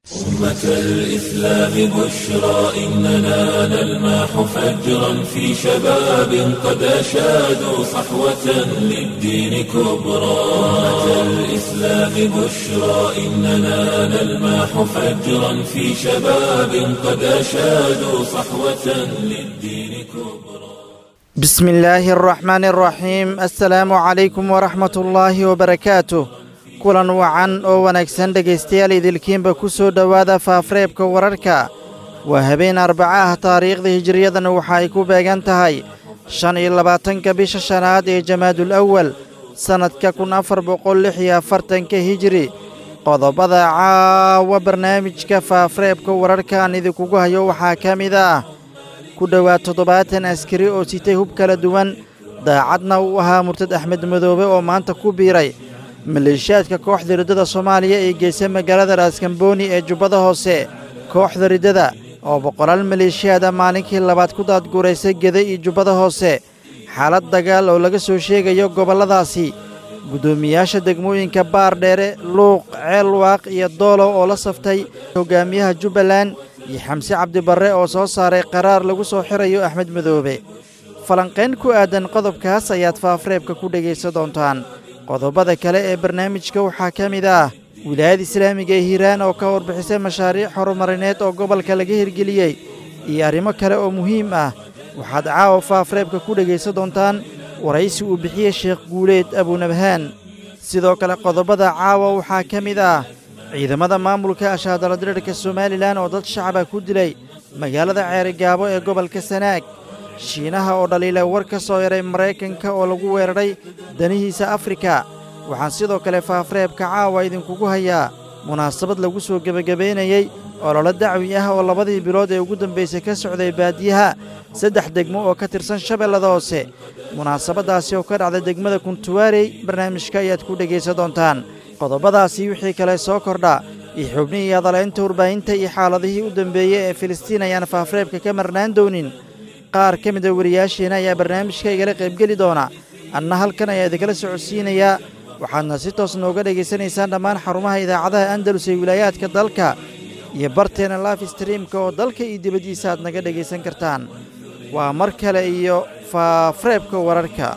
أمة الإسلام بشرى إننا نلمح فجرا في شباب قد أشادوا صحوة للدين كبرى أمة الإسلام بشرى إننا نلمح فجرا في شباب قد أشادوا صحوة للدين كبرى بسم الله الرحمن الرحيم السلام عليكم ورحمة الله وبركاته kulan wacan oo wanaagsan dhegaystayaal idilkiinba ku soo dhowaada faafareebka wararka waa habeen arbaca ah taariikhda hijiriyadana waxa ay ku beegan tahay shan iyo labaatanka bisha shanaad ee jamaadul awal sannadka kun afar boqol lix iyo afartanka hijiri qodobada caawa barnaamijka faafareebka wararka aan idinkugu hayo waxaa ka mid ah ku dhowaad toddobaatan askari oo sitay hub kala duwan daacadna uu ahaa murtad axmed madoobe oo maanta ku biiray maleeshiyaadka kooxda riddada soomaaliya ee geysa magaalada raaskambooni ee jubbada hoose kooxda riddada oo boqolaal maleeshiyaada maalinkii labaad ku daadguuraysay geda iyo jubbada hoose xaalad dagaal oo laga soo sheegayo gobolladaasi guddoomiyaasha degmooyinka baardheere luuq ceelwaaq iyo doolow oo la saftay hogaamiyaha jubbaland iyo xamse cabdibarre oo soo saaray qaraar lagu soo xirayo axmed madoobe falanqayn ku aadan qodobkaas ayaad faafareebka ku dhegaysan doontaan qodobada kale ee barnaamijka waxaa ka mid ah wilaayada islaamiga ee hiiraan oo ka warbixisay mashaariic horumarineed oo gobolka laga hirgeliyey iyo arrimo kale oo muhiim ah waxaad caawa faafareebka ku dhegaysan doontaan waraysi uu bixiyey sheekh guuleed abunabhaan sidoo kale qodobada caawa waxaa ka mid ah ciidamada maamulka ashaadaladirirka somalilan oo dad shacaba ku dilay magaalada ceerigaabo ee gobolka sanaag shiinaha oo dhaliila war ka soo yaray maraykanka oo lagu weeraray danihiisa afrika waxaan sidoo kale faafareebka caawa idinkugu hayaa munaasabad lagu soo gebagabaynayey ololo dacwi ah oo labadii bilood ee ugu dambaysay ka socday baadiyaha saddex degmo oo ka tirsan shabeellada hoose munaasabaddaasi oo ka dhacda degmada kuntuwaarey barnaamijka ayaad ku dhegaysan doontaan qodobadaasi wixii kale soo kordha iyo xubnihii hadalaynta warbaahinta iyo xaaladihii u dambeeyey ee filistiin ayaan faafareebka ka marnaan doonin qaar ka mida wariyaasheena ayaa barnaamijka igala qaybgeli doona anna halkan ayaa idinkala socodsiinayaa waxaadna si toos nooga dhegaysanaysaan dhammaan xarumaha idaacadaha andalus ee wilaayaadka dalka iyo barteena laif streamka oo dalka iyo dibaddiisa aad naga dhegaysan kartaan waa mar kale iyo faafareebka wararka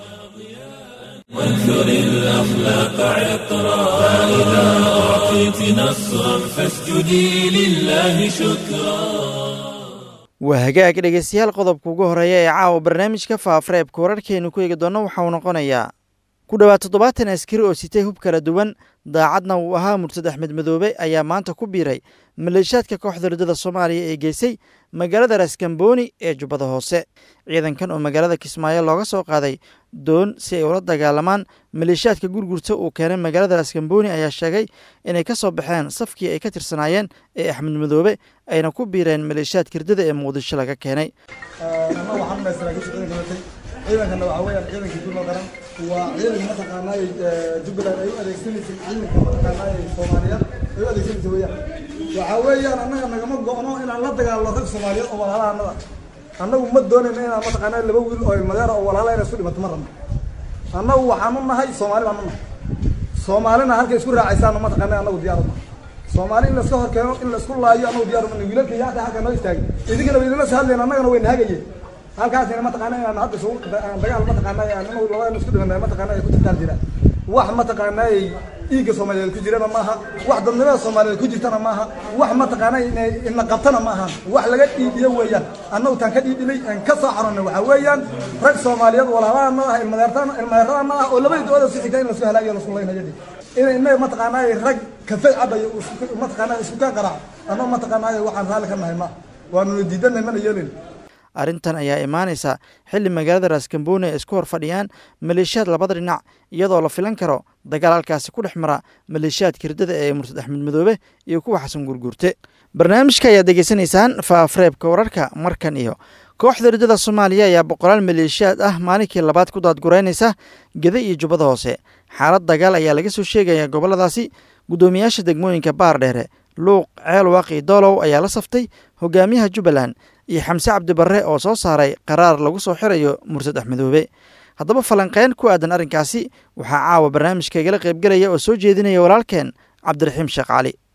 وانثر الأخلاق عطرا فإذا أعطيت نصرا فاسجدي لله شكرا waa hagaag dhegaystayaal qodobka ugu horeeya ee caawa barnaamijka faafareebka wararkeennu ku eegi doonno waxa uu noqonayaa ku dhowaad toddobaatan askari oo sitay hub kala duwan daacadna uu ahaa murtad axmed madoobe ayaa maanta ku biiray maleeshiyaadka kooxda riddada soomaaliya ee geysay magaalada raaskambooni ee jubbada hoose ciidankan oo magaalada kismaayo looga soo qaaday doon si ay ula dagaalamaan maleeshiyaadka gurgurta uu keenay magaalada raaskambooni ayaa sheegay inay ka soo baxeen safkii ay ka tirsanaayeen ee axmed madoobe ayna ku biireen maleeshiyaadka riddada ee muqdisho laga keenay ciidankana waxaa weyaan ciidankii dulma qaran waa ciidanka mataqaanaay jubbaland ay u adeegsanaysay ciidanka mataqaanaay soomaaliyeed ay u adeegsanaysay weyaan waxaa weeyaan annaga nagama go-no inaan la dagaalno rag soomaaliyeed oo walaalaha annada annagu ma doonayno inaan mataqaanaa laba wiil oo ilmadeera oo walaala inay isku dhimato ma rabno annagu waxaan u nahay soomaali baan u nahay soomaalina halkay isku raacaysaano mataqaanaa annagu diyaar uma soomaali in laiska horkeeno in laisku laayo annagu diyaar uma wiilalka yaata halka noo istaagay idinkana waydinla soo hadlayn annagana wayna hagayeen halkaasina mataqaana inaan hadda isugu dagaal mataqaana annagu labadana isku dhimanay mataqaana ay ku tirtaan jiraan wax mataqaana dhiigga soomaaliyeed ku jirana maaha wax dadnimada soomaaliyeed ku jirtana maaha wax mataqaana ina qabtana maaha wax laga dhiibiyo weeyaan annagu taan ka dhiibinay aan ka soo xaronay waxaa weeyaan rag soomaaliyeed walaalahana ah ilmadeeradana ah oo labadii dooda si xigta in lasoo halaagiyo lasku laynayo in inaga mataqaana rag kafay cabayo mataqaana isku kaan qaraac annagu mataqaana waxaan raalli ka nahay ma waanuna diidanay mana yeelin arrintan ayaa imaanaysa xilli magaalada raaskambooni ay isku hor fadhiyaan maleeshiyaad labada dhinac iyadoo la filan karo dagaal halkaasi ku dhex mara maleeshiyaadka hirdada ee murtad axmed madoobe iyo kuwa xasan gurguurte barnaamijka ayaad degeysanaysaan faafareebka wararka markan iyo kooxda hirdada soomaaliya ayaa boqolaal maleeshiyaad ah maalinkii labaad ku daadgureynaysa geda iyo jubbada hoose xaalad dagaal ayaa laga soo sheegaya gobolladaasi guddoomiyaasha degmooyinka baardheere luuq ceel waaqi doolow ayaa la saftay hogaamiyaha jubbaland iyo xamse cabdibarre oo soo saaray qaraar lagu soo xirayo mursad axmedoobe haddaba falanqeyn ku aadan arrinkaasi waxaa caawa barnaamijka igala qaybgelaya oo soo jeedinaya walaalkeen cabdiraxiim sheekh cali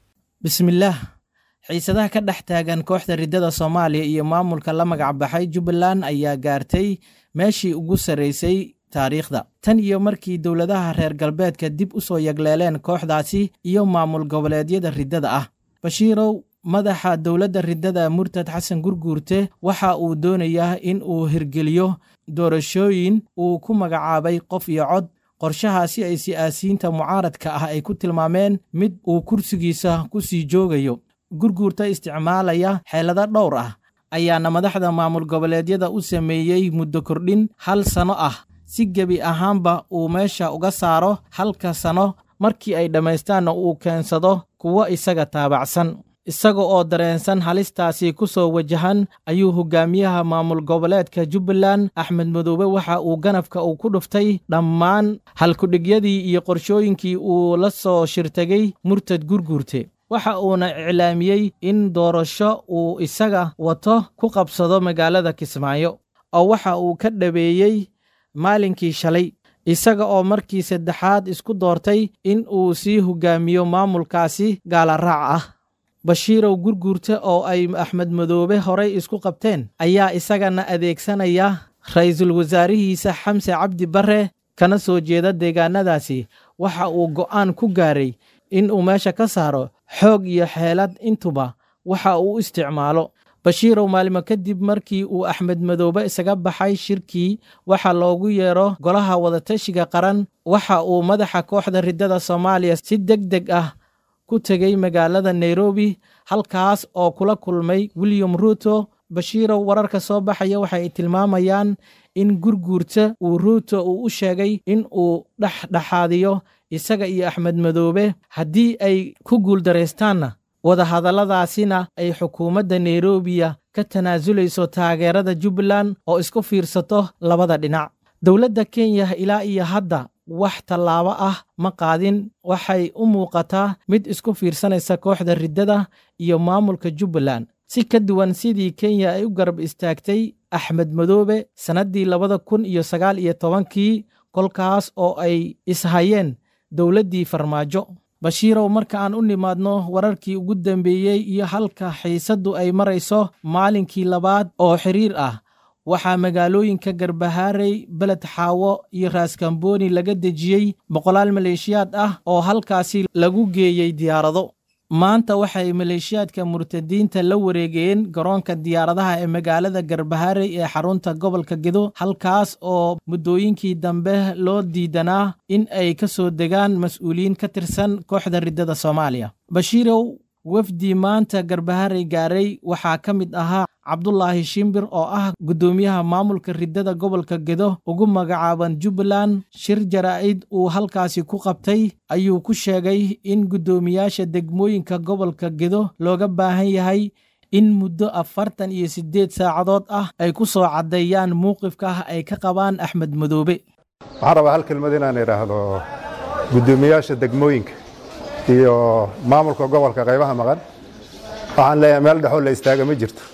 bismillaah xiisadaha ka dhex taagan kooxda riddada soomaaliya iyo maamulka la magac baxay jubbaland ayaa gaartay meeshii ugu sarraysay taariikhda tan iyo markii dowladaha reer galbeedka dib u soo yagleeleen kooxdaasi iyo maamul goboleedyada riddada ah bashiirow madaxa dowladda riddada murtad xasan gurguurte waxa uu doonayaa in uu hirgeliyo doorashooyin uu ku magacaabay qof iyo cod qorshahaasi ay siyaasiyiinta mucaaradka ah ay ku tilmaameen mid uu kursigiisa ku sii joogayo gurguurta isticmaalaya xeelado dhowr ah ayaana madaxda maamul goboleedyada u sameeyey muddo kordhin hal sano ah si gebi ahaanba uu meesha uga saaro halka sano markii ay dhammaystaanna uu keensado kuwo isaga taabacsan isaga oo dareensan halistaasi ku soo wajahan ayuu hogaamiyaha maamul goboleedka jubbaland axmed madoobe waxa uu ganafka uu ku dhuftay dhammaan halkudhigyadii iyo qorshooyinkii uu la soo shirtagay murtad gurguurte waxa uuna iclaamiyey in doorasho uu isaga wato ku qabsado magaalada kismaayo oo waxa uu ka dhabeeyey maalinkii shalay isaga oo markii saddexaad isku doortay in uu sii hogaamiyo maamulkaasi gaalaraac ah bashiirow gurguurte oo ay axmed madoobe horay isku qabteen ayaa isagana adeegsanaya ra'iisul wasaarihiisa xamse cabdi barre kana soo jeeda deegaanadaasi waxa uu go'aan ku gaaray in uu meesha ka saaro xoog iyo xeelad intuba waxa uu isticmaalo bashiirow maalimo kadib markii uu axmed madoobe isaga baxay shirkii waxa loogu yeero golaha wadatashiga qaran waxa uu madaxa kooxda riddada soomaaliya si deg deg ah ku tegey magaalada nairobi halkaas oo kula kulmay william ruuto bashiirow wararka soo baxaya waxay tilmaamayaan in gurguurta uu ruuto uu u sheegay in uu dhexdhexaadiyo isaga iyo axmed madoobe haddii ay ku guuldaraystaanna wadahadalladaasina ay xukuumadda nairobiya ka tanaasulayso taageerada jubbaland oo isku fiirsato labada dhinac dowladda kenya ilaa iyo hadda wax tallaabo ah ma qaadin waxay u muuqataa mid isku fiirsanaysa kooxda riddada iyo maamulka jubbaland si ka duwan sidii kenya ay u garab istaagtay axmed madoobe sannaddii labada kun iyo sagaal iyo tobankii kolkaas oo ay ishayeen dowladdii farmaajo bashiirow marka aan u nimaadno wararkii ugu dambeeyey iyo halka xiisaddu ay marayso maalinkii labaad oo xiriir ah waxaa magaalooyinka garbahaarey beled xaawo iyo raaskambooni laga dejiyey boqolaal maleeshiyaad ah oo halkaasi lagu geeyey diyaarado maanta waxay maleeshiyaadka murtadiinta la wareegeen garoonka diyaaradaha ee magaalada garbaharey ee xarunta gobolka gedo halkaas oo muddooyinkii dambe loo diidanaa in ay ka soo degaan mas-uuliyiin ka tirsan kooxda riddada soomaaliya bashiirow wafdi maanta garbaharey gaaray waxaa ka mid ahaa cabdulaahi shimbir oo ah guddoomiyaha maamulka riddada gobolka gedo ugu magacaaban jubbaland shir jaraa'id uu halkaasi ku qabtay ayuu ku sheegay in guddoomiyaasha degmooyinka gobolka gedo looga baahan yahay in muddo afartan iyo siddeed saacadood ah ay ku soo caddeeyaan mowqifka ah ay ka qabaan axmed madoobe waxaan rabaa hal kelmad inaan idhaahdo guddoomiyaasha degmooyinka iyo maamulka gobolka qaybaha maqan waxaan leeyahay meel dhexoo la istaaga ma jirto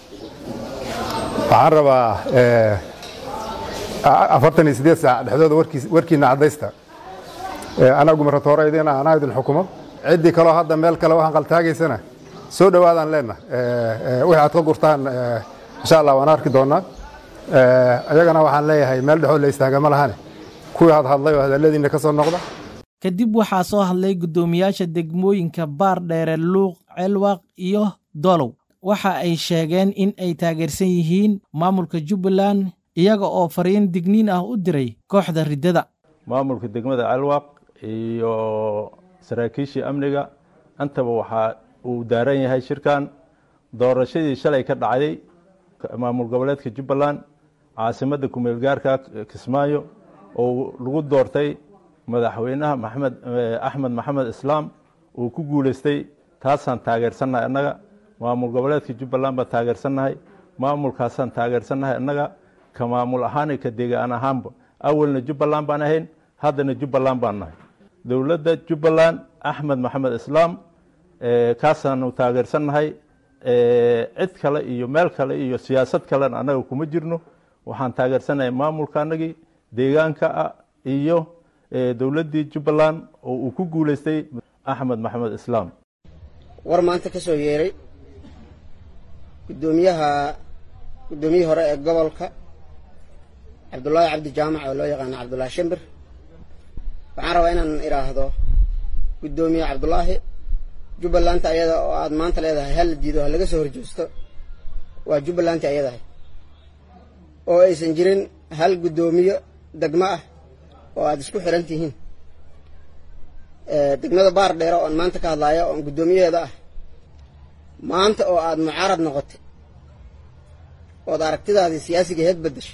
waxaan rabaa afartan iyo siddeed saac dhexdooda warkiina caddaysta anagu maratooraydiina anaa idin xukumo ciddii kaloo hadda meel kale waxaan qaltaagaysana soo dhowaadaan leenna wixii aad ka gurtaan insha allah waan arki doonnaa ayagana waxaan leeyahay meel dhexoo la istaaga ma lahane kuwii had hadlay oo hadalladiinna ka soo noqda kadib waxaa soo hadlay guddoomiyaasha degmooyinka baar dheere luuq celwaq iyo dolow waxa ay sheegeen in ay taageersan yihiin maamulka jubbaland iyaga oo fariin digniin ah u diray kooxda riddada maamulka degmada celwaq iyo saraakiishii amniga intaba waxaa uu daaran yahay shirkan doorashadii shalay ka dhacday maamul goboleedka jubbaland caasimadda kumeel gaarka kismaayo oo lagu doortay madaxweynaha maxamed axmed maxamed islaam uu ku guuleystay taasaan taageersannahay annaga maamul goboleedka jubbaland baan taageersannahay maamulkaasaan taageersannahay annaga ka maamul ahaan iyo ka deegaan ahaanba awalna jubbaland baan ahayn haddana jubbaland baan nahay dowladda jubbaland axmed maxamed islaam kaasaanu taageersannahay cid kale iyo meel kale iyo siyaasad kalena annaga kuma jirno waxaan taageersannahay maamulka annagii deegaanka ah iyo dowladdii jubbaland oo uu ku guuleystay axmed maxamed islaam war maanta ka soo yeeray guddoomiyaha guddoomiyihii hore ee gobolka cabdullaahi cabdi jaamac oo loo yaqaano cabdullaahi shimbir waxaan rabaa inaan idhaahdo guddoomiye cabdullaahi jubbalanta ayada oo aad maanta leedahay hal la diido ha laga soo horjoosto waa jubbalanti ayadahay oo aysan jirin hal guddoomiye degmo ah oo aad isku xiran tihiin degmada baar dheere oon maanta ka hadlaayo oon guddoomiyaheeda ah maanta oo aad mucaarad noqotay ood aragtidaadii siyaasiga heed beddesho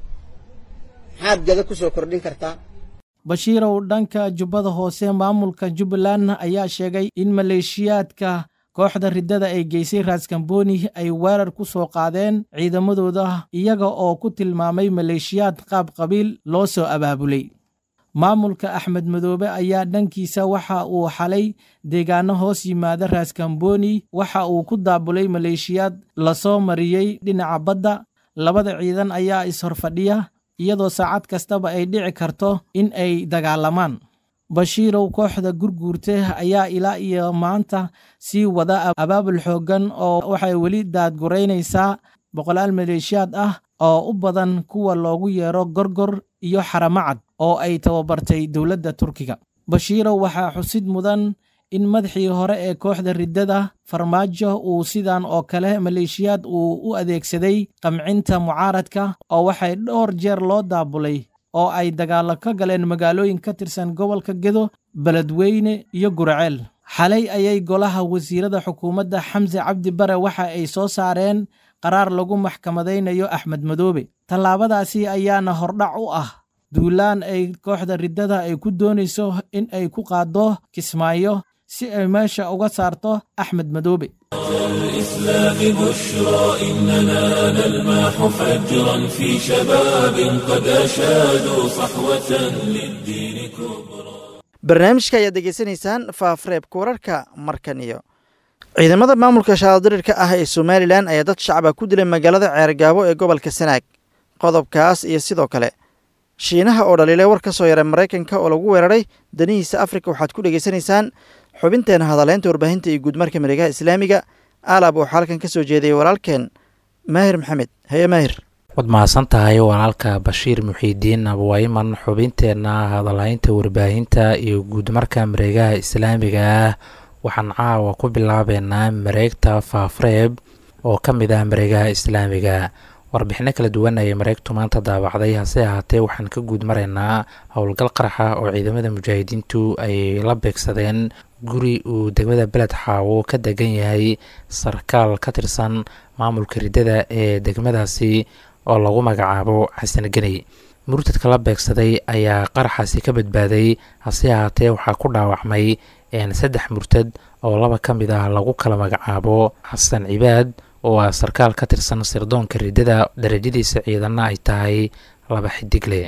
maxaad gada ku soo kordhin kartaa bashiirow dhanka jubbada hoose maamulka jubbaland ayaa sheegay in maleeshiyaadka kooxda riddada ay geysay raaskambooni ay weerar ku soo qaadeen ciidamadooda iyaga oo ku tilmaamay maleeshiyaad qaab qabiil loo soo abaabulay maamulka axmed madoobe ayaa dhankiisa waxa uu xalay deegaano hoos yimaada raaskambooni waxa uu ku daabulay maleeshiyaad lasoo mariyey dhinaca badda labada ciidan ayaa is-horfadhiya iyadoo saacad kastaba ay dhici karto in ay dagaalamaan bashiirow kooxda gurguurte ayaa ilaa iyo maanta sii wada abaabul xooggan oo waxay weli daadguraynaysaa boqolaal maleeshiyaad ah oo u badan kuwa loogu yeero gorgor iyo xaramacad oo ay tababartay dowladda turkiga bashiirow waxaa xusid mudan in madaxii hore ee kooxda riddada farmaajo uu sidan oo kale maleeshiyaad uu u adeegsaday qamcinta mucaaradka oo waxay dhowr jeer loo daabulay oo ay dagaallo ka galeen magaalooyin ka tirsan gobolka gedo beledweyne iyo guraceel xalay ayay golaha wasiirada xukuumadda xamse cabdi bare waxa ay soo saareen qaraar lagu maxkamadaynayo axmed madoobe tallaabadaasi ayaana hordhac u ah duulaan ay kooxda riddada ay ku doonayso in ay ku qaaddo kismaayo si ay meesha uga saarto axmed madoobe الإسلام بشرى إننا نلمح فجرا في شباب قد أشادوا صحوة للدين كبرى barnaamijka ayaad degeysanaysaan faafreebka wararka markan iyo ciidamada maamulka shaadadirirka ah ee somalilan ayaa dad shacaba ku dilay magaalada ceergaabo ee gobolka sanaag qodobkaas iyo sidoo kale shiinaha oo dhaliilay war ka soo yaray maraykanka oo lagu weeraray danihiisa afrika waxaad ku dhegeysanaysaan xubinteena hadaleynta warbaahinta iyo guudmarka mareegaha islaamiga aalab waxaa halkan ka soo jeedayay walaalkeen maahir maxamed haye maahir waad mahadsan tahay walaalka bashiir muxiidiin abwayman xubinteenna hadalhaynta warbaahinta iyo guudmarka mareegaha islaamiga ah waxaan caawa ku bilaabeynaa mareegta faafreeb oo ka mid ah mareegaha islaamiga warbixino kala duwan ayay mareegtu maanta daabacday hase ahaatee waxaan ka guud maraynaa howlgal qaraxa oo ciidamada mujaahidiintu ay la beegsadeen guri uu degmada beled xaawo ka degan yahay sarkaal ka tirsan maamulka riddada ee degmadaasi oo lagu magacaabo xasan geney murtadka la beegsaday ayaa qaraxaasi ka badbaaday hase ahaatee waxaa ku dhaawacmay saddex murtad oo laba ka mid ah lagu kala magacaabo xasan cibaad oo ah sarkaal ka tirsan sirdoonka riddada darajadiisa ciidana ay tahay laba xidigle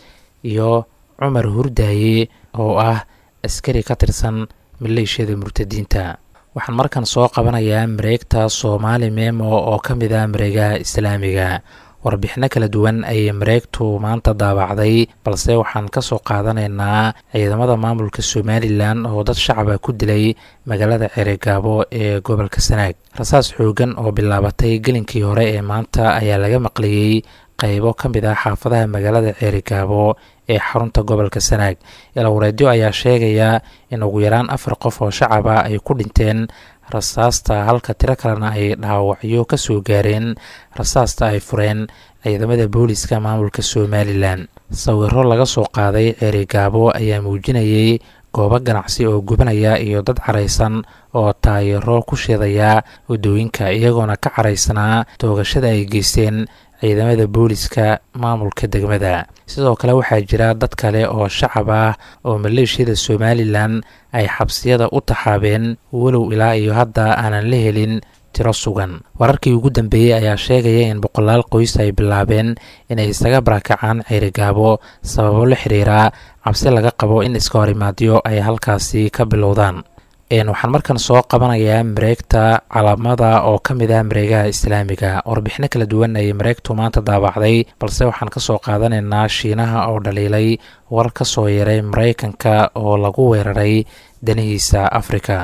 iyo cumar hurdaaye oo ah askari ka tirsan maleeshiyada murtadiinta waxaan markan soo qabanayaa mareegta soomaali memo oo ka mid ah mareegaha islaamiga warbixino kala duwan ayay mareegtu maanta daabacday balse waxaan ka soo qaadanaynaa ciidamada maamulka somalilan oo dad shacaba ku dilay magaalada ceregaabo ee gobolka sanaag rasaas xoogan oo bilaabatay gelinkii hore ee maanta ayaa laga maqliyey qaybo ka mid ah xaafadaha magaalada ceerigaabo ee xarunta gobolka sanaag ilowreedyo ayaa sheegaya in ugu yaraan afar qof oo shacaba ay ku dhinteen rasaasta halka tiro kalena ay dhaawacyo ka soo gaareen rasaasta ay fureen ciidamada booliska maamulka somalilan sawiro laga soo qaaday ceerigaabo ayaa muujinayay goobo ganacsi oo gubanaya iyo dad caraysan oo taayiro ku shidaya waddooyinka iyagoona ka caraysanaa toogashada ay geysteen ciidamada booliska maamulka degmada sidoo kale waxaa jira dad kale oo shacab ah oo maleeshiyada somalilan ay xabsiyada u taxaabeen walow ilaa iyo hadda aanan la helin tiro sugan wararkii ugu dambeeyey ayaa sheegaya in boqolaal qoys ay bilaabeen inay isaga barakacaan ceerigaabo sababo la xiriira cabsi laga qabo in iska horimaadyo ay halkaasi ka bilowdaan waxaan markan soo qabanayaa mareegta calaamada oo ka mid ah mareegaha islaamiga warbixino kala duwan ayay mareegtu maanta daabacday balse waxaan ka soo qaadanaynaa shiinaha oo dhaliilay war ka soo yaray maraykanka oo lagu weeraray danihiisa afrika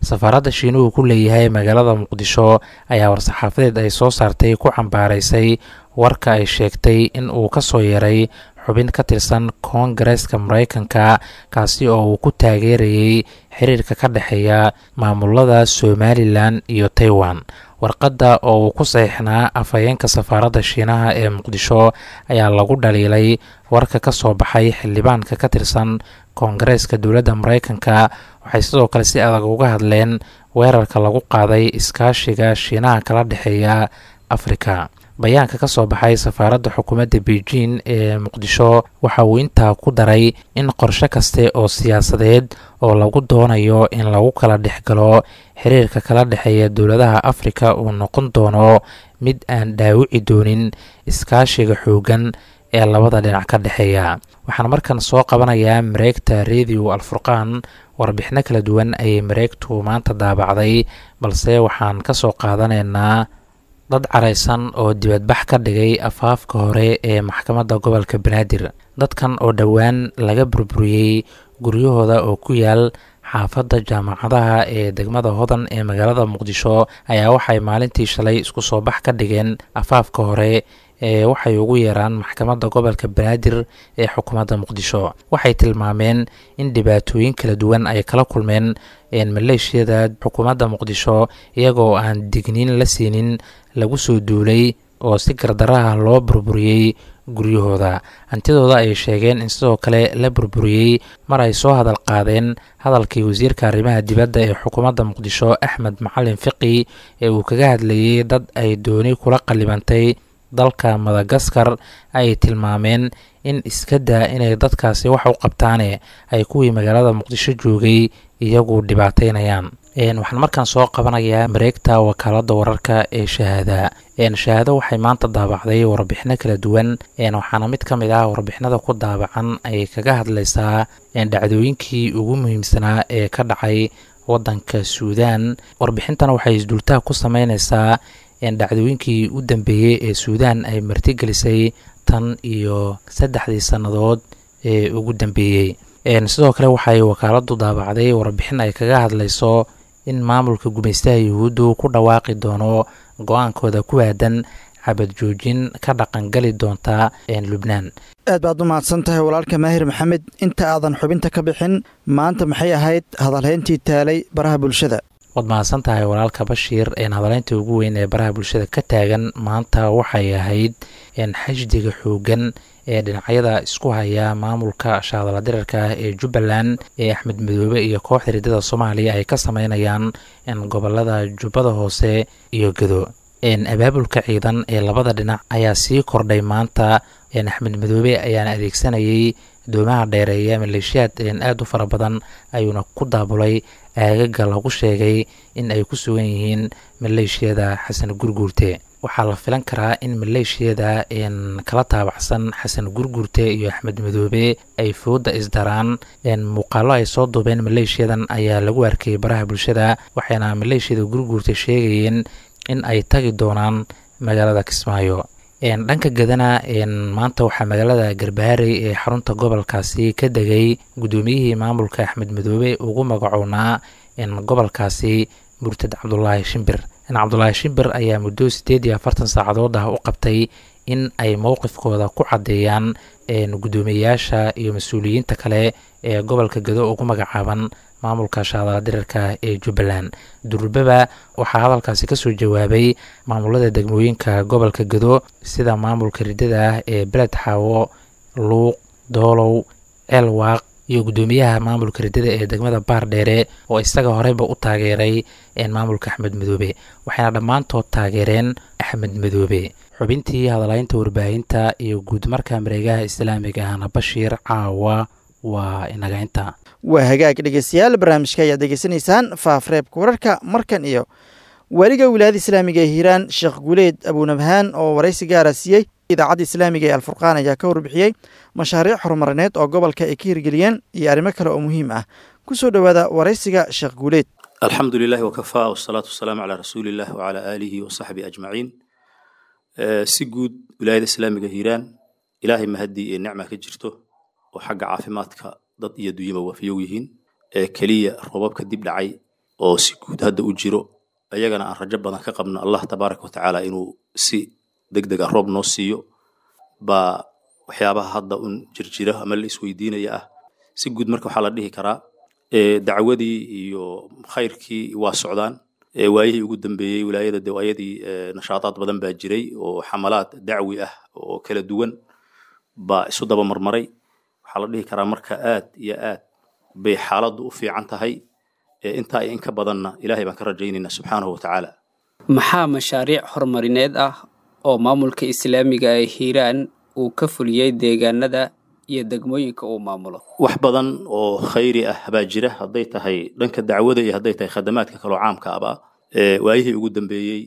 safaaradda shiinuhu ku leeyahay magaalada muqdisho ayaa war-saxaafadeed ay soo saartay ku cambaaraysay warka ay sheegtay in uu ka soo yaray xubin ka tirsan koongareeska maraykanka kaasi oo uu ku taageerayay xiriirka ka dhexeeya maamulada somalilan iyo taiwan warqadda oo uu ku saxiixnaa afhayeenka safaaradda shiinaha ee muqdisho ayaa lagu dhaliilay warka ka soo baxay xildhibaanka ka tirsan koongareeska dowladda maraykanka waxay sidoo kale si adag uga hadleen weerarka lagu qaaday iskaashiga shiinaha kala dhexeeya afrika bayaanka ka soo baxay safaaradda xukuumadda beijing ee muqdisho waxa uu intaa ku daray in qorshe kaste oo siyaasadeed oo lagu doonayo in lagu kala dhexgalo xiriirka kala dhexeeya dowladaha afrika uu noqon doono mid aan dhaawici doonin iskaashiga xooggan ee labada dhinac ka dhexeeya waxaan markan soo qabanayaa mareegta radio alfurqaan warbixino kala duwan ayay mareegtu maanta daabacday balse waxaan ka soo qaadanaynaa dad caraysan oo dibadbax ka dhigay afaafka hore ee maxkamadda gobolka banaadir dadkan oo dhowaan laga burburiyey guryahooda oo ku yaal xaafadda jaamacadaha ee degmada hodan ee magaalada muqdisho ayaa waxay maalintii shalay isku soo bax ka dhigeen afaafka hore ee waxay ugu yeeraan maxkamadda gobolka banaadir ee xukuumadda muqdisho waxay tilmaameen in dhibaatooyin kala duwan ay kala kulmeen maleeshiyada xukuumadda muqdisho iyagoo aan digniin la siinin lagu soo duulay oo si gardaraha loo burburiyey guryahooda hantidooda ay sheegeen in sidoo kale la burburiyey mar ay soo hadal qaadeen hadalkii wasiirka arrimaha dibadda ee xukuumadda muqdisho axmed macalin fiqi ee uu kaga hadlayey dad ay dooni kula qalibantay dalka madagaskar ay tilmaameen in iska daa inay dadkaasi wax u qabtaane ay kuwii magaalada muqdisho joogay iyagu dhibaateynayaan waxaan markaan soo qabanayaa mareegta wakaaladda wararka ee shahaada shahaado waxay maanta daabacday warbixino kala duwan waxaana mid ka mid ah warbixinada ku daabacan ay kaga hadlaysaa dhacdooyinkii ugu muhiimsanaa ee ka dhacay wadanka suudaan warbixintana waxay isdultaha ku sameyneysaa dhacdooyinkii u dambeeyey ee suudaan ay martigelisay tan iyo saddexdii sannadood ee ugu dambeeyey sidoo kale waxay wakaaladdu daabacday warbixin ay kaga hadlayso in maamulka gumaystaha yuhuuddu ku dhawaaqi doono go-aankooda ku aadan xabad joojin ka dhaqangali doonta lubnaan aad baad u mahadsan tahay walaalka maahir maxamed inta aadan xubinta ka bixin maanta maxay ahayd hadalhayntii taalay baraha bulshada waad mahadsan tahay walaalka bashiir hadaleynta ugu weyn ee baraha bulshada ka taagan maanta waxay ahayd xashdiga xoogan ee dhinacyada isku haya maamulka shaadala dirarka ah ee jubbaland ee axmed madoobe iyo kooxda riddada soomaaliya ay ka sameynayaan gobolada jubbada hoose iyo gado abaabulka ciidan ee labada dhinac ayaa sii kordhay maanta axmed madoobe ayaana adeegsanayay doomaha dheereeya maleeshiyaad aad u fara badan ayuuna ku daabulay aagaga lagu sheegay in ay ku sugan yihiin maleeshiyada xasan gurguurte waxaa la filan karaa in maleeshiyada kala taabacsan xasan gurguurte iyo axmed madoobe ay fooda isdaraan muuqaalo ay soo duubeen maleeshiyadan ayaa lagu arkayay baraha bulshada waxayna maleeshiyada gurguurte sheegayeen in ay tagi doonaan magaalada kismaayo dhanka gadana maanta waxaa magaalada garbaharey ee xarunta gobolkaasi ka degay guddoomiyihii maamulka axmed madoobe ugu magacownaa gobolkaasi murtad cabdulaahi shimbir cabdulaahi shimbir ayaa muddo siddeed iyo afartan saacadood ah u qabtay in ay mowqifkooda ku caddeeyaan guddoomiyeyaasha iyo mas-uuliyiinta kale ee gobolka gado ugu magacaaban maamulka shaadala dirarka ee jubbaland durbaba waxaa hadalkaasi kasoo jawaabay maamulada degmooyinka gobolka gado sida maamulka riddada ah ee beled xaawo luuq doolow ceelwaaq iyo guddoomiyaha maamulka riddada ee degmada baar dheere oo isaga horeyba u taageeray maamulka axmed madoobe waxayna dhammaantood taageereen axmed madoobe xubintii hadalaynta warbaahinta iyo guudmarka mareegaha islaamiga ahna bashiir caawa waa inaga inta waa hagaag dhegeystayaal barnaamijka ayaad degeysanaysaan faafreebka wararka markan iyo weliga wilaayada islaamiga ee hiiraan sheekh guuleed abuunabhaan oo waraysi gaara siiyey idaacadda islaamiga ee alfurqaan ayaa ka warbixiyey mashaariic horumarineed oo gobolka ay ka hirgeliyeen iyo arrimo kale oo muhiim ah ku soo dhowaada waraysiga sheekh guuleed alxamdu lilahi wakafaa wasalaatu wasalaamu calaa rasuuliillah wacalaa aalihi wasaxbihi ajmaciin si guud wilaayada islaamiga hiiraan ilaahay mahadii ee nicma ka jirto oo xagga caafimaadka dad iyo dunyaba waafiyow yihiin ee keliya roobabka dib dhacay oo si guud hadda u jiro ayagana aan rajo badan ka qabno allah tabaaraka wa tacaala inuu si deg deg ah roob noo siiyo baa waxyaabaha hadda un jirjira ama la isweydiinaya ah si guud marka waxaa la dhihi karaa dacwadii iyo khayrkii waa socdaan waayihii ugu dambeeyey wilaayada de waayadii nashaadaad badan baa jiray oo xamalaad dacwi ah oo kala duwan baa isu daba marmaray waxaa la dhihi karaa marka aad iyo aad bay xaaladdu u fiican tahay intaa iyo in ka badanna ilaahay baan ka rajaynaynaa subxaanahu wa tacaala maxaa mashaariic horumarineed ah oo maamulka islaamiga ee hiiraan uu ka fuliyey deegaanada iyo degmooyinka uu maamulo wax badan oo khayri ah baa jira hadday tahay dhanka dacwada iyo hadday tahay khadamaadka kaloo caamka aba waayihii ugu dambeeyey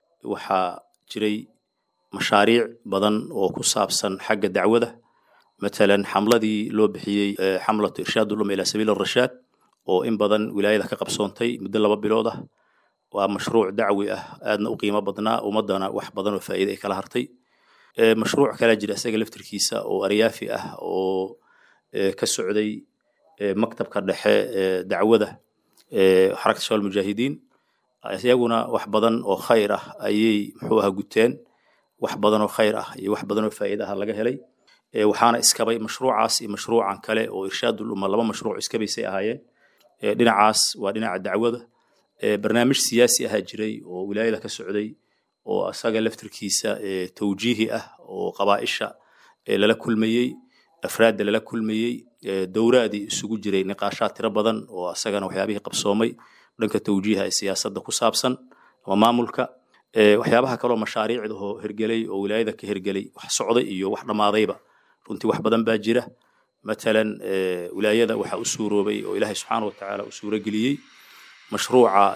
waxaa jiray mashaariic badan oo ku saabsan xagga dacwada matalan xamladii loo bixiyey xamlatu irshaad ulum ilaa sabiil arashaad oo in badan wilaayada ka qabsoontay muddo laba bilood ah waa mashruuc dacwi ah aadna u qiimo badnaa ummadana wax badan oo faa'iide ay kala hartay mashruuc kalaa jira isaga laftirkiisa oo aryaafi ah oo ka socday maktabka dhexe dacwada xarakta shawal mujaahidiin iyaguna wax badan oo khayr ah ayay muxuu aha guteen wax badan oo khayr ah iyo wax badan oo faa'iide ah laga helay waxaana iskabay mashruucaas iyo mashruucan kale oo irshaadul umma laba mashruuc iskabaysay ahaayeen dhinacaas waa dhinaca dacwada barnaamij siyaasi ahaa jiray oo wilaayada ka socday oo asaga laftirkiisa tawjiihi ah oo qabaa'isha lala kulmayey afraadda lala kulmayey dowraadii isugu jiray niqaashaad tiro badan oo asagana waxyaabihii qabsoomay dhanka tawjiiha ee siyaasadda ku saabsan ama maamulka waxyaabaha kaloo mashaariicda oo hergelay oo wilaayada ka hergelay wax socday iyo wax dhammaadayba runtii wax badan baa jira matalan wilaayada waxaa u suuroobay oo ilaahay subxaana wa tacaala u suurageliyey mashruuca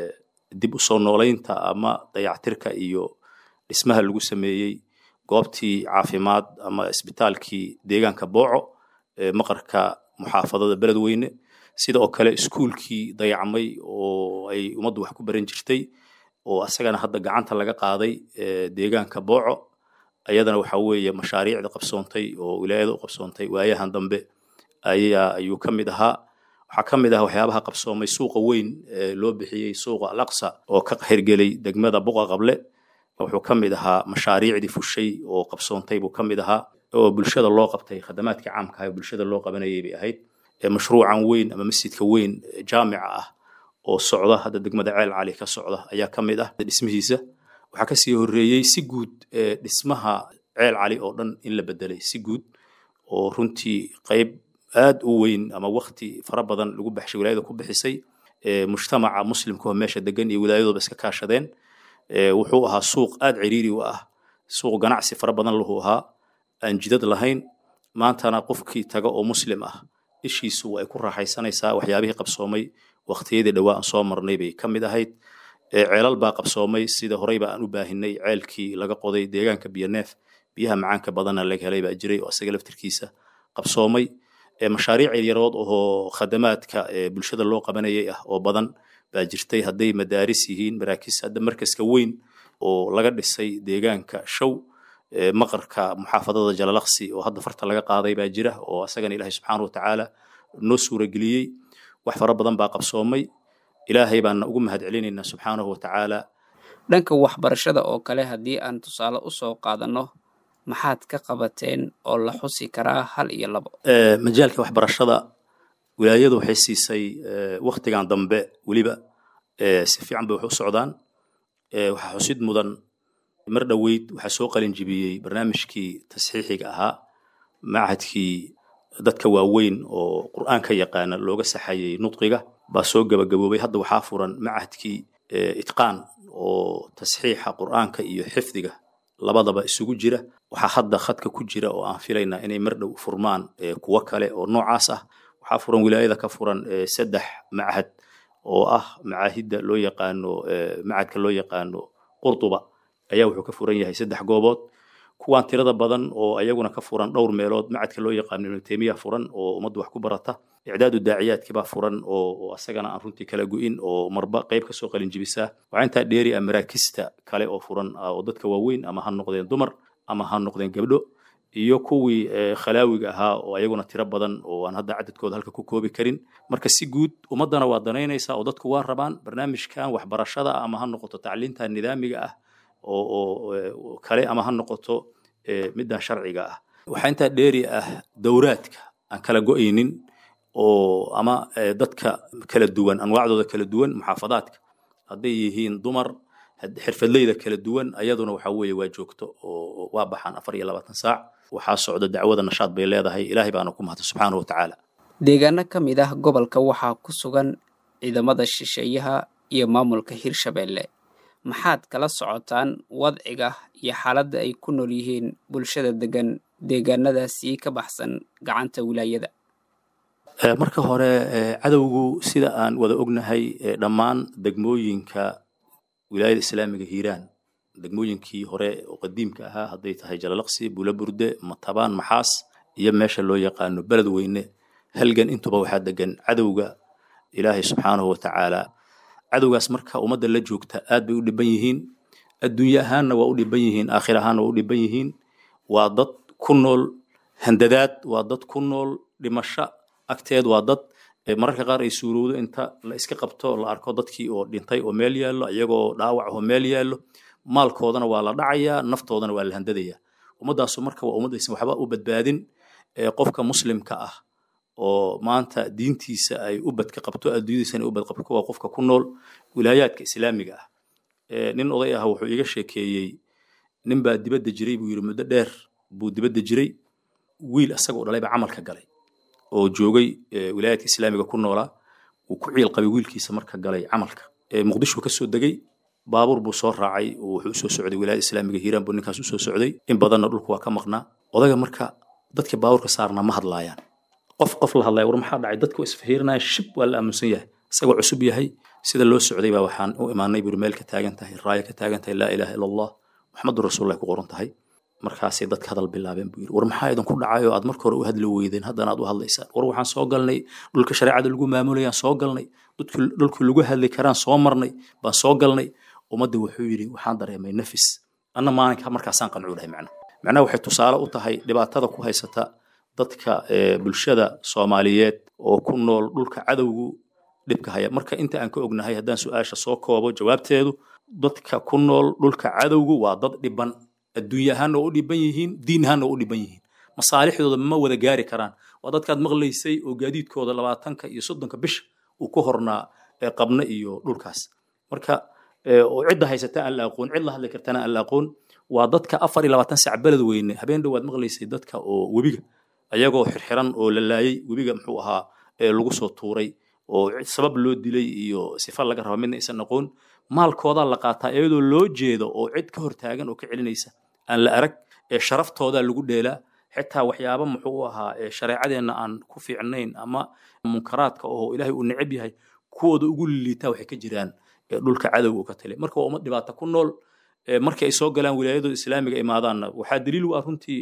dib u soo noolaynta ama dayactirka iyo dhismaha lagu sameeyey goobtii caafimaad ama isbitaalkii deegaanka booco maqarka muxaafadada beledweyne sida oo kale iskuulkii dayacmay oo ay ummaddu wax ku baran jirtay oo asagana hadda gacanta laga qaaday deegaanka booco ayadana waxa weeye mashaariicda qabsoontay oo wilaayada u qabsoontay waayahan dambe ayaa ayuu ka mid ahaa waxaa ka mid ah waxyaabaha qabsoomay suuqa weyn ee loo bixiyey suuqa alaqsa oo ka hirgelay degmada buqa qable wuxuu ka mid ahaa mashaariicdii fushay oo qabsoontay buu ka mid ahaa oo bulshada loo qabtay khadamaadkii caamka ah bulshada loo qabanayay bay ahayd mashruucan weyn ama masjidka weyn jaamica ah oo socda hadda degmada ceel cali ka socda ayaa ka mid ah dhismihiisa waxaa kasii horeeyey si guud dhismaha ceel cali oo dhan in la bedelay si guud oo runtii qayb aad u weyn ama wakti fara badan lagu baxshay wilaayada ku bixisay mujtamaca muslimka oo meesha degan iyo wilaayadooba iska kaashadeen wuxuu ahaa suuq aad ciriiri u ah suuq ganacsi fara badan lahu ahaa aan jidad lahayn maantana qofkii taga oo muslim ah ishiisu ay ku raaxaysanaysaa waxyaabihii qabsoomay waqtiyadii dhowaa aan soo marnay bay ka mid ahayd ceelal baa qabsoomay sida horeyba aan u baahinay ceelkii laga qoday deegaanka biyoneef biyaha macaanka badanna laga helay baa jiray oo isaga laftirkiisa qabsoomay mashaariic yarood oo khadamaadka bulshada loo qabanayay ah oo badan baa jirtay hadday madaaris yihiin maraakiis hadda markaska weyn oo laga dhisay deegaanka show maqarka muxaafadada jalalaqsi oo hadda farta laga qaaday baa jira oo asagana ilaahay subxaana wa tacaala noo suurageliyey wax fara badan baa qabsoomay ilaahay baana ugu mahad celinaynaa subxaanahu wa tacaala dhanka waxbarashada oo kale haddii aan tusaale u soo qaadanno maxaad ka qabateen oo la xusi karaa hal iyo labo majaalka waxbarashada wilaayadu waxay siisay waktigan dambe weliba si fiican bay wax u socdaan waxaa xusid mudan mar dhoweyd waxaa soo qalin jibiyey barnaamijkii tasxiixiga ahaa machadkii dadka waaweyn oo qur'aanka yaqaana looga saxayay nudqiga baa soo gabagaboobay hadda waxaa furan machadkii itqaan oo tasxiixa qur'aanka iyo xifdiga labadaba isugu jira waxaa hadda khadka ku jira oo aan filaynaa inay mar dhow furmaan kuwo kale oo noocaas ah waxaa furan wilaayada ka furan saddex machad oo ah macaahidda loo yaqaano machadka loo yaqaano qurtuba ayaa wuxuu ka furan yahay saddex goobood kuwaan tirada badan oo ayaguna ka furan dhowr meelood macadka loo yaqaano ibnu taymiya furan oo ummaddu wax ku barata icdaadu daaciyaadkii baa furan oo asagana aan runtii kala gu'in oo marba qayb kasoo qalin jibisaa waxaa intaa dheeri ah maraakista kale oo furan oo dadka waaweyn ama ha noqdeen dumar ama ha noqdeen gabdho iyo kuwii khalaawiga ahaa oo ayaguna tiro badan oo aan hadda cadadkooda halka ku koobi karin marka si guud ummaddana waa danaynaysaa oo dadku waa rabaan barnaamijkan waxbarashada ama ha noqoto tacliinta nidaamiga ah oo kale ama ha noqoto middan sharciga ah waxaa intaa dheeri ah dowraadka aan kala go'aynin oo ama dadka kala duwan anwaacdooda kala duwan muxaafadaadka hadday yihiin dumar xirfadleyda kala duwan ayaduna waxa weeye waa joogto oo waa baxaan afar iyo labaatan saac waxaa socda dacwada nashaad bay leedahay ilaahay baana ku mahadsan subxaanahu watacaala deegaano ka mid ah gobolka waxaa ku sugan ciidamada shisheeyaha iyo maamulka hirshabeelle maxaad kala socotaan wadciga iyo xaaladda ay ku nool yihiin bulshada degan deegaanadaasi ka baxsan gacanta wilaayada marka hore cadowgu sida aan wada ognahay dhammaan degmooyinka wilaayada islaamiga hiiraan degmooyinkii hore oo qadiimka ahaa hadday tahay jalalaqsi bulaburde matabaan maxaas iyo meesha loo yaqaano beled weyne halgan intuba waxaa degan cadowga ilaahay subxaanahu watacaala cadowgaas marka ummadda la joogta aad bay u dhiban yihiin adduunye ahaanna waa u dhiban yihiin aakhir ahaanna waa u dhiban yihiin waa dad ku nool handadaad waa dad ku nool dhimasho agteed waa dad mararka qaar ay suurowdo inta la iska qabto la arko dadkii oo dhintay oo meel yaallo iyagoo dhaawac oo meel yaallo maalkoodana waa la dhacayaa naftoodana waa la handadayaa ummaddaasu marka waa ummaddaysan waxba u badbaadin qofka muslimka ah oo maanta diintiisa ay u badka qabto adduunyadiisana u badqabto waa qofka ku nool wilaayaadka islaamiga ah nin oday ah wuxuu iga sheekeeyey nin baa dibadda jiray buu yidhi muddo dheer buu dibadda jiray wiil asagoo dhalay baa camalka galay oo joogay wilaayaadka islaamiga ku noolaa uu ku ciil qabay wiilkiisa marka galay camalka muqdisho ka soo degay baabuur buu soo raacay oo wuxuu usoo socday wilaayada islaamiga hiiraan buu ninkaas usoo socday in badanna dhulku waa ka maqnaa odaga marka dadka baabuurka saarnaa ma hadlaayaan qof qof la hadlaya war maxaa dhacay dadku isfahiirinaya shib waa la aaminsan yahay isagoo cusub yahay sida loo socday baa waxaan u imaanay buri meel ka taagan tahay raaya ka taagan tahay laa ilaaha ila allah maxamadu rasuulullahi ku qoran tahay markaasay dadka hadal bilaabeen buu yidhi war maxaa idinku dhacay oo aad marka hore u hadli weydeen haddana aad u hadlaysaan war waxaan soo galnay dhulka shareecada lagu maamulayaan soo galnay dhulkii lagu hadli karaan soo marnay baan soo galnay ummadda wuxuu yidhi waxaan dareemay nafis anna maalinka markaasaan qancuu dhahay macna macnaha waxay tusaale u tahay dhibaatada ku haysata dadka bulshada soomaaliyeed oo ku nool dhulka cadowgu dhibka haya marka inta aan ka ognahay haddaan su-aasha soo koobo jawaabteedu dadka ku nool dhulka cadowgu waa dad dhiban adduunye ahaanna waa u dhiban yihiin diin ahaanna waa u dhiban yihiin masaalixdooda ma wada gaari karaan waa dadkaad maqlaysay oo gaadiidkooda labaatanka iyo soddonka bisha uu ku hornaa qabna iyo dhulkaas marka oo cidda haysata aan la aqoon cid la hadli kartana aan la aqoon waa dadka afar iyo labaatan sac beled weyne habeen dhowaad maqlaysay dadka oo webiga ayagoo xirxiran oo la laayay webiga muxuu ahaa lagu soo tuuray oo sabab loo dilay iyo sifa laga raba midna aysan aqoon maalkoodaa la qaataa iyadoo loo jeedo oo cid ka hortaagan oo ka celinaysa aan la arag ee sharaftoodaa lagu dheelaa xitaa waxyaaba muxuu ahaa shareecadeenna aan ku fiicnayn ama munkaraadka oo ilaahay uu neceb yahay kuwooda ugu liitaa waxay ka jiraan dhulka cadowga uu ka talay marka waa ummad dhibaata ku nool markii ay soo galaan wilaayadooda islaamiga imaadaanna waxaa daliil u ah runtii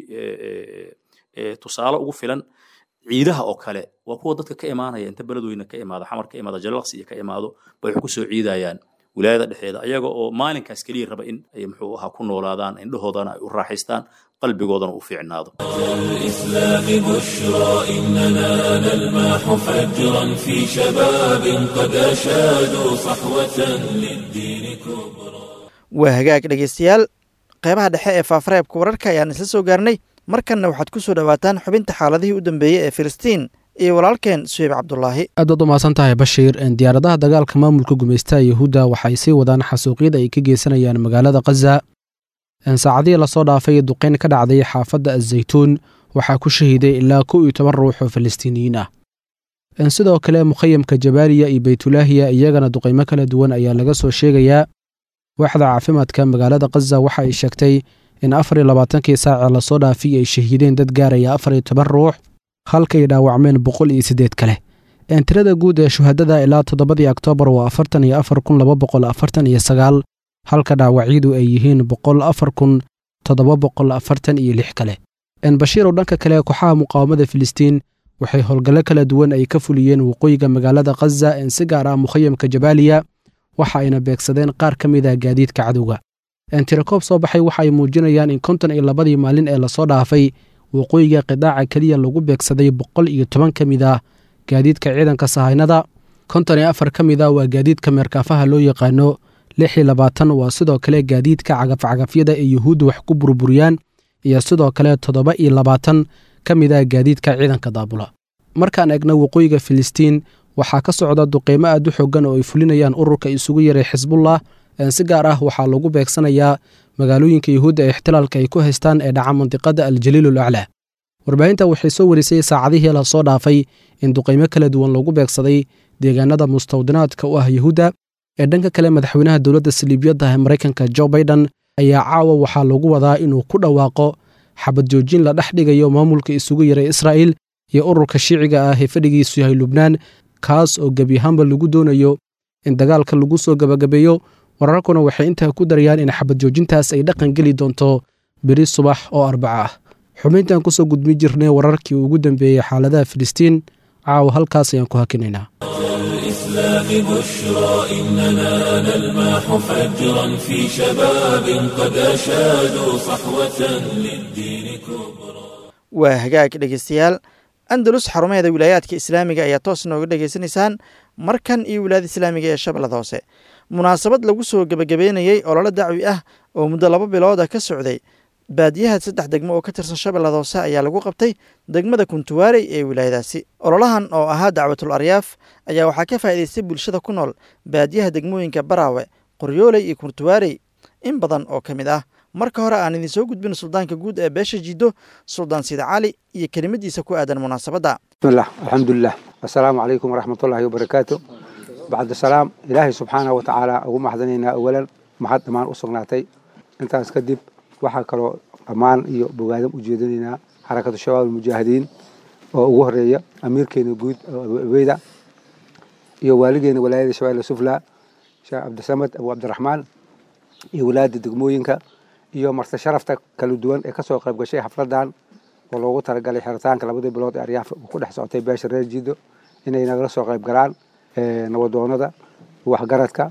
tusaale ugu filan ciidaha oo kale waa kuwa dadka ka imaanaya inta beledweyne ka imaado xamar ka imaado jalalaqsi iyo ka imaado bay wax ku soo ciidayaan wilaayada dhexdeeda ayaga oo maalinkaas keliya raba in ay muxuu ahaa ku noolaadaan indhahoodana ay u raaxaystaan qalbigoodana u fiicnaado الإسلام بشرى إننا نلمح فجرا في شباب قد أشادوا صحوة للدين كبرى waa hagaag dhegeystayaal qeybaha dhexe ee faafareebka wararka ayaan isla soo gaarnay markanna waxaad ku soo dhowaataan xubinta xaaladihii u dambeeyey ee filistiin iyo walaalkeen suheyb cabdulaahi aad baad u mahadsan tahay bashiir diyaaradaha dagaalka maamulka gumaystaha yahuudda waxay sii wadaan xasuuqyada ay ka geysanayaan magaalada khaza saacadihii lasoo dhaafay duqeyn ka dhacday xaafadda azaytuun waxaa ku shahiiday ilaa kow iyo toban ruux oo falastiiniyiin ah sidoo kale mukhayamka jabaaliya iyo baytulaahiya iyagana duqeymo kala duwan ayaa laga soo sheegayaa waaxda caafimaadka magaalada khaza waxa ay sheegtay in afar iyo labaatankii saacee lasoo dhaafay ay shahiideen dad gaaraya afar iyo toban ruux halkay dhaawacmeen boqol iyo siddeed kale tirada guud ee shuhadada ilaa toddobadii oktoobar waa afartan iyo afar kun laba boqol afartan iyo sagaal halka dhaawacyadu ay yihiin boqol afar kun toddoba boqol afartan iyo lix kale bashiir oo dhanka kale kooxaha muqaawamada filistiin waxay howlgallo kala duwan ay ka fuliyeen waqooyiga magaalada khaza en si gaar ah mukhayamka jabaaliya waxa ayna beegsadeen qaar ka mid a gaadiidka cadowga tirakoob soo baxay waxa ay muujinayaan in konton iyo labadii maalin ee lasoo dhaafay waqooyiga qidaaca keliya lagu beegsaday boqol iyo toban ka mid ah gaadiidka ciidanka sahaynada konton iyo afar ka mid ah waa gaadiidka meerkaafaha loo yaqaano lix iyo labaatan waa sidoo kale gaadiidka cagafcagafyada ee yuhuudda wax ku burburiyaan iyo sidoo kale toddoba iyo labaatan ka mid ah gaadiidka ciidanka daabula markaan eegna waqooyiga filistiin waxaa ka socda duqeymo aad u xoogan oo ay fulinayaan ururka isugu yaray xisbullah si gaar ah waxaa lagu beegsanayaa magaalooyinka yuhuudda ee ixtilaalka ay ku haystaan ee dhaca mandiqada aljaliil ul aclaa warbaahinta waxay soo warisay saacadihii la soo dhaafay in duqeymo kala duwan lagu beegsaday deegaanada mustawdinaadka u ah yuhuudda ee dhanka kale madaxweynaha dowladda saliibiyadda ee maraykanka jo baiden ayaa caawa waxaa lagu wadaa inuu ku dhawaaqo xabad joojin la dhex dhigayo maamulka isugu yaray israa'iil iyo ururka shiiciga ah ee fadhigiisu yahay lubnaan kaas oo gebi ahaanba lagu doonayo in dagaalka lagu soo gebagabeeyo wararkuna waxay intaa ku darayaan in xabad joojintaas ay dhaqan geli doonto beri subax oo arbaco ah xubintan kusoo gudmi jirnay wararkii ugu dambeeyey xaaladaha filistiin caawa halkaas ayaan ku hakinaynaa الإسلام بشرى إننا نلمح فجرا في شباب قد أشادوا صحوة للدين كبرى waa hagaag dhegeystayaal andalus xarumaheeda wilaayaadka islaamiga ayaa toos nooga dhegaysanaysaan markan iyo wilaayada islaamiga ee shabeellada hoose munaasabad lagu soo gebagabeynayey ololo dacwi ah oo muddo laba bilooda ka socday baadiyaha saddex degmo oo ka tirsan shabeellada hoose ayaa lagu qabtay degmada kuntuwaarey ee wilaayadaasi ololahan oo ahaa dacwatul aryaaf ayaa waxaa ka faa'idaystay bulshada ku nool baadiyaha degmooyinka baraawe qoryooley iyo kuntuwaarey in badan oo ka mid ah marka hore aan idin soo gudbin suldaanka guud ee beesha jiddo suldaan sida cali iyo kelimadiisa ku aadan munaasabadda bismillah alxamdulilah assalaamu calaykum waraxmatullaahi wabarakaatu bacda salaam ilaahay subxaanahu watacaala ugu maxdanaynaa awalan mahad dhammaan u sugnaatay intaas kadib waxaa kaloo dhammaan iyo bogaadam u jeedinaynaa xarakatu shabaab almujaahidiin oo ugu horeeya amiirkeena guud abu abeyda iyo waaligeena walaayada shabaab sufla sheekh cabdisamad abu cabdiraxmaan iyo walaayada degmooyinka iyo marti sharafta kala duwan ee kasoo qayb gashay xafladan oo loogu talagalay xiritaanka labadii bilood ee aryaaf ku dhex socotay beesha reer jiido inay nagala soo qayb galaan nabadoonada waxgaradka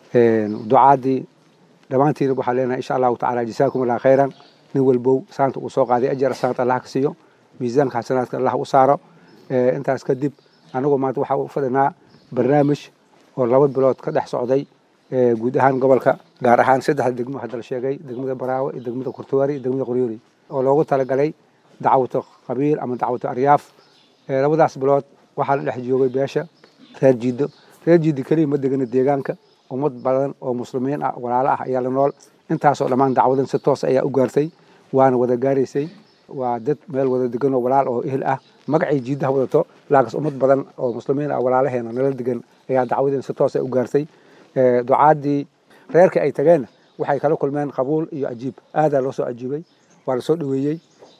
ducaadii dhammaantiina waxaan leenahay insha allahu tacala jasaakum allah khayran nin walbow saanta uu soo qaaday ajar saanta allah ka siiyo miisaanka xasanaadka allah u saaro intaas kadib anagoo maanta waxaa u fadhinaa barnaamij oo laba bilood ka dhex socday guud ahaan gobolka gaar ahaan saddexda degmo hadda la sheegay degmada baraawe iyo degmada kurtuwaari iyo degmada qoryoori oo loogu talagalay dacwato qabiil ama dacwato aryaaf labadaas bilood waxaa la dhex joogay beesha reer jiido reer jiido keliya ma degana deegaanka ummad badan oo muslimiin ah walaalo ah ayaa la nool intaasoo dhammaan dacwadan si toos ayaa u gaartay waana wada gaaraysay waa dad meel wada degan oo walaal oo ehel ah magacay jiidaha wadato laakiin ummad badan oo muslimiin ah walaalaheena nala degan ayaa dacwadan si toos u gaartay ducaadii reerka ay tageenna waxay kala kulmeen qabuul iyo ajiib aadaa loo soo ajiibay waa lasoo dhaweeyey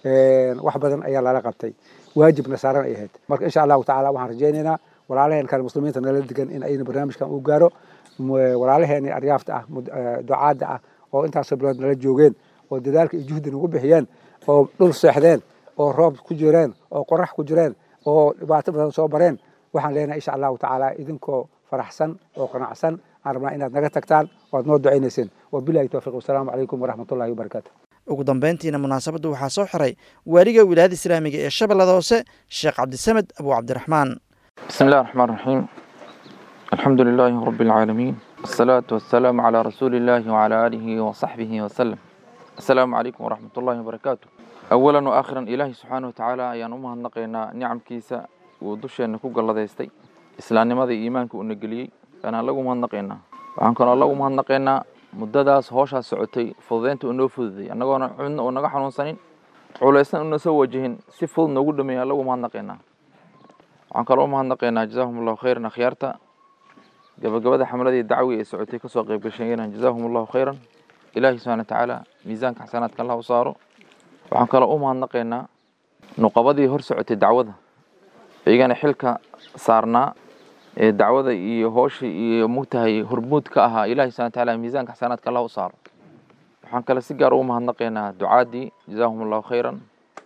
wax badan ayaa lala qabtay waajibna saaran ay ahayd marka insha allahu tacala waxaan rajaynaynaa walaalaheen kale muslimiinta nala degan in ayna barnaamijkan u gaaro walaalaheeni aryaafta ah ducaadda ah oo intaasoo bilood nala joogeen oo dadaalka iyo juhdi nagu bixiyeen oo dhul seexdeen oo roob ku jireen oo qorax ku jireen oo dhibaato badan soo bareen waxaan leenahay insha allahu tacaala idinkoo faraxsan oo qanacsan aan rabnaa inaad naga tagtaan oo aad noo ducaynayseen wabilahi towfiiq wasalaamu calaykum waraxmatullahi wabarakaatu ugu dambeyntiina munaasabadda waxaa soo xiray waaliga wilaayada islaamiga ee shabeellada hoose sheekh cabdisamed abu cabdiraxmaan بسم الله الرحمن الرحيم الحمد لله رب العالمين والصلاة والسلام على رسول الله وعلى آله وصحبه وسلم السلام عليكم ورحمة الله وبركاته أولا وآخرا إلهي سبحانه وتعالى أيان أمها النقينا نعم كيسا ودوشي أنكو قال ديستي إسلام ماذا إيمانك ونقلي أنا لغو مها النقينا وعن كان الله مها النقينا مدداس هوشا سعوتي فضينت أنو فضي أنا قوانا عنا ونقا حنون سنين عوليسان أنو سوى جهن سفض نقول دمي الله مها النقينا waxaan kaloo umahadnaqaynaa jazaahum allahu khayran akhyaarta gabagabada xamladii dacwi ee socotay kasoo qayb gashayeenan jazaahum allahu khayran ilaahi subxana wa tacaala miisaanka xasanaadka allah u saaro waxaan kaloo u mahadnaqaynaa nuqabadii hor socotay dacwada iyagana xilka saarnaa ee dacwada iyo hooshii iyo mugtahay hormuud ka ahaa ilahi subxana wa tacaala miisaanka xasanaadka allah u saaro waxaan kale si gaar ugu mahadnaqaynaa ducaadii jazaahum allahu khayran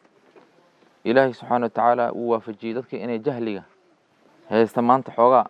ilaahay subxaana wa tacaala uu waafajiyey dadka inay jahliga haysta maanta xoogaa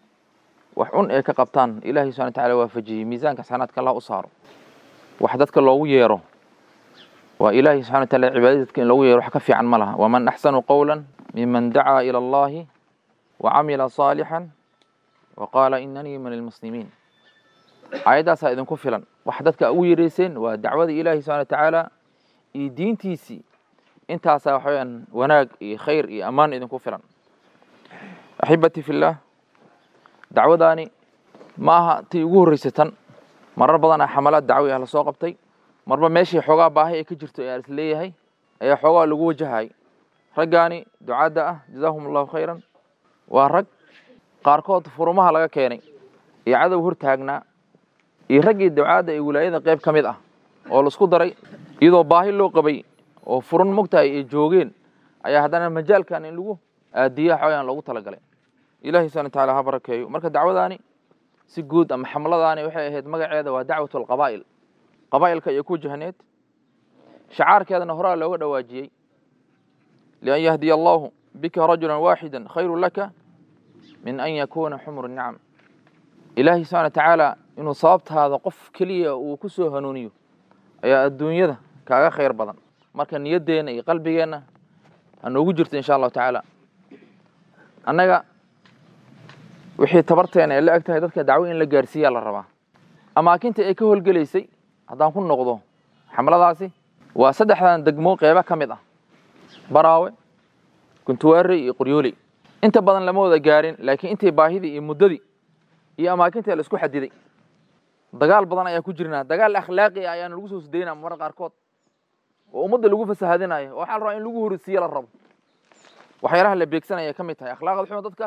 wax cun ay ka qabtaan ilaahay subxana wa tacala waafajiyey miisaanka xasanaadka allah u saaro wax dadka loogu yeero waa ilaahay subxana wa taala cibaadadka in loogu yeero wax ka fiican ma laha waman axsanu qowla miman dacaa ila allahi wa camila saalixan wa qaala inanii min almuslimiin aayaddaasaa idinku filan wax dadka ugu yeerayseen waa dacwada ilaahi subxana wa tacaala iyo diintiisii intaasaa waxa weyaan wanaag iyo khayr iyo ammaan idinku filan axibati fillaah dacwadaani ma aha tii ugu horreysay tan marar badanaa xamalaad dacwi ah lasoo qabtay marba meeshii xoogaa baahi ay ka jirto ee is leeyahay ayaa xoogaa lagu wajahay raggaani ducaadda ah jazaahum allahu khayran waa rag qaarkood furumaha laga keenay iyo cadow hor taagnaa iyo raggii ducaadda ee wilaayada qayb ka mid ah oo laisku daray iyadoo baahi loo qabay oo furun mogtahay ay joogeen ayaa haddana majaalkan in lagu aadiya xooyaan loogu talagalay ilahi subana wataala ha barakeeyo marka dacwadaani si guud ama xamladaani waxay ahayd magaceeda waa dacwat alqabaa'il qabaa'ilka iyo ku jahneed shacaarkeedana horaa looga dhawaajiyey lian yahdiya allahu bika rajula waaxida khayru laka min an yakuuna xumru nicam ilaahi subxana watacaala inuu sababtaada qof keliya uu ku soo hanuuniyo ayaa adduunyada kaaga khayr badan marka niyaddeenna iyo qalbigeenna ha noogu jirto insha allahu tacaala annaga wixii tabarteena ay la eg tahay dadka dacwo in la gaarsiiyaa la rabaa amaakinta ay ka howlgelaysay haddaan ku noqdo xamladaasi waa saddexdan degmo qeybo ka mid ah baraawe guntuwaare iyo qoryooley inta badan lama wada gaarin laakiin intii baahidii iyo muddadii iyo amaakinta la isku xadiday dagaal badan ayaa ku jirnaa dagaal akhlaaqi ah ayaana lagu soo sudaynaa marra qaarkood oo ummadda lagu fasahadinayo oo waxaa la rabaa in lagu horisiiyo la rabo waxyaalaha la beegsanaya ka mid tahay akhlaaqda xuma dadka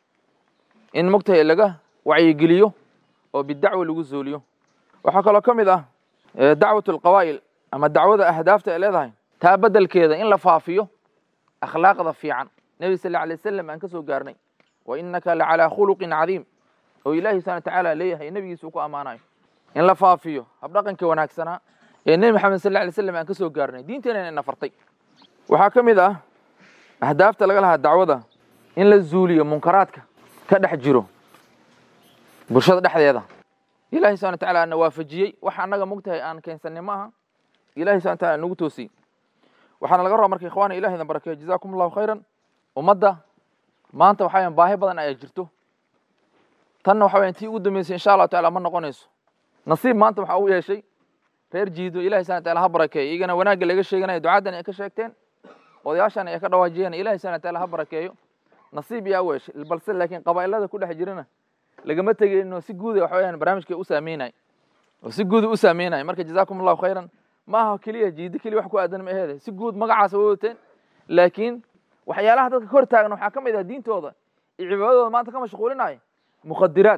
in mogtahay laga wacyigeliyo oo bidacwa lagu zooliyo waxaa kaloo ka mid ah dacwat alqawaa'il ama dacwada ahdaafta ay leedahay taa beddelkeeda in la faafiyo akhlaaqda fiican nebi sal alay wasalam aan ka soo gaarnay wa innaka la calaa khuluqin cadiim oo ilaahi subana watacaala leeyahay nebigiisa uu ku ammaanayo in la faafiyo habdhaqanka wanaagsanaa ee nebi maxamed sal alay slam aan ka soo gaarnay diinteenana ina fartay waxaa ka mid ah ahdaafta laga lahaa dacwada in la zuuliyo munkaraadka ka dhex jiro bulshada dhexdeeda ilahi subana wataala ana waafajiyey wax annaga mogtahay aan keensanay ma aha ilahi subana wataala nagu toosiyey waxaana laga rabaa marka ikhwaana ilahi idin barakeeyo jazakum allahu khayran ummadda maanta waxaa baahi badan ayaa jirto tanna waxa weyan tii ugu dambeysay insha allahu taala ma noqonayso nasiib maanta waxaa u yeeshay reer jiido ilahi subana wataala ha barakeeyo iyagana wanaagga laga sheeganayo ducaadan ay ka sheegteen odayaashan ay ka dhawaajiyeen ilahi subana wataala ha barakeeyo nasiib yaa u yeeshay balse laakiin qabaa'ilada ku dhex jirana lagama tegeyno si guuda waxa weyaan barnaamijka u saameynay oo si guuda u saameynay marka jazakum allahu khayran ma aha keliya jiido keliya wax ku aadan ma aheede si guud magacaas way wateen laakiin waxyaalaha dadka ka hor taagan waxaa ka mid ah diintooda iyo cibaadadooda maanta ka mashquulinayo mukhadiraad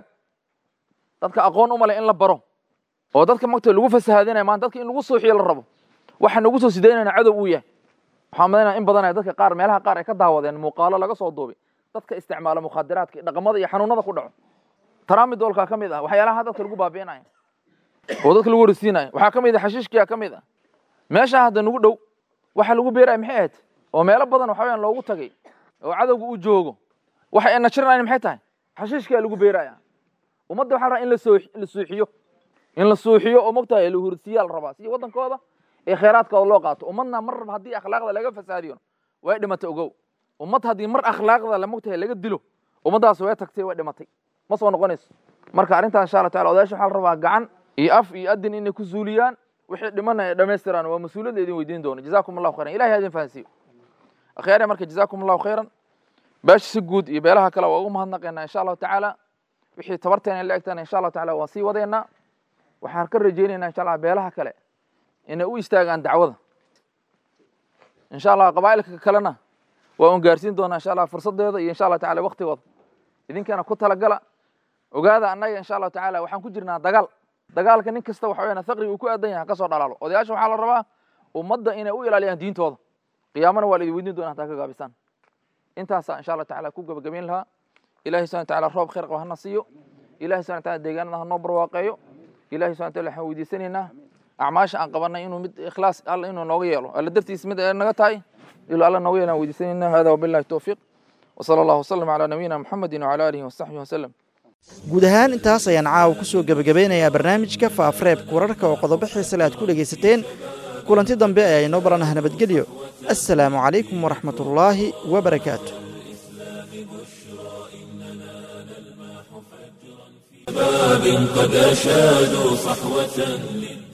dadka aqoon u maleh in la baro oo dadka magta lagu fasahadinayo maanta dadka in lagu suuxiyo la rabo waxa nagu soo sidaynayna cadow uu yahay waxaan madanaya in badanaya dadka qaar meelaha qaar ay ka daawadeen muuqaalo laga soo duubay dadka isticmaala mukhadiraadka dhaqamada iyo xanuunada ku dhaco taraamidoolkaa ka mid ah waxyaalaha dadka lagu baabi'inayo oo dadka lagu horisiinayo waxaa ka mid ah xashiishkiyaa ka mid ah meeshaa hadda nagu dhow waxa lagu beeraya maxay ahayd oo meelo badan waxa weyaan loogu tagay oo cadowga u joogo waxa ay najiranayn maxay tahay xashiishkaa lagu beeraya ummadda waxaa rabaa in la soo la suuxiyo in la suuxiyo oo mogtahay la horisiyaa la rabaa si waddankooda ee khayraadkooda loo qaato ummadna mar raba haddii akhlaaqda laga fasaadiyo way dhimatay ogow ummad haddii mar akhlaaqda la mogtahay laga dilo ummaddaas way tagtay way dhimatay ma soo noqonayso marka arrintan insha allah taala odayaasha waxaa la rabaa gacan iyo af iyo adin inay ku zuuliyaan wixii dhimana ay dhammaystiraan waa mas-uuliyadda idin weydiin doono jazakum allahu khayran ilahi ha idin fahansiiyo akhyaare marka jazakum allahu khayran beesha si guud iyo beelaha kale waa ugu mahadnaqaynaa insha allahu tacaala wixii tabarteena la egtana insha allahu taala waa sii wadeynaa waxaan ka rajaynaynaa insha allah beelaha kale inay u istaagaan dacwada insha allah qabaa'ilka kalena waa un gaarsiin doonaa insha allah fursadeeda iyo insha allah taala waktigooda idinkana ku talagala ogaada annaga insha allahu tacaala waxaan ku jirnaa dagaal dagaalka nin kasta waxa weyaan faqri uu ku aadan yahay kasoo dhalaalo odayaasha waxaa la rabaa ummadda inay u ilaaliyaan diintooda qiyaamana waa la idin weydiin doona hataa ka gaabisaan intaasaa insha allah tacaala ku gabagabayn lahaa ilahi subana wataala roob khayr qaba hana siiyo ilahi subana wataala deegaanada hanoo barwaaqeeyo ilahi subana wataala waxaan weydiisanaynaa acmaasha aan qabanay inuu mid ikhlaas alla inuu nooga yeelo alla dartiis mid ay naga tahay ilo alla nooga yeelo aan weydiisanaynaa hada wabillahi towfiiq وصلى الله وسلم على نبينا محمد وعلى آله وصحبه وسلم guud ahaan intaas ayaan caawa ku soo gebagabeynayaa barnaamijka faafareebka wararka oo qodobo xiisale aad ku dhegaysateen kulanti dambe ayaa inoo baranaha nabadgelyo assalaamu calaykum waraxmatullaahi wabarakaatu شباب قد أشادوا صحوة للدين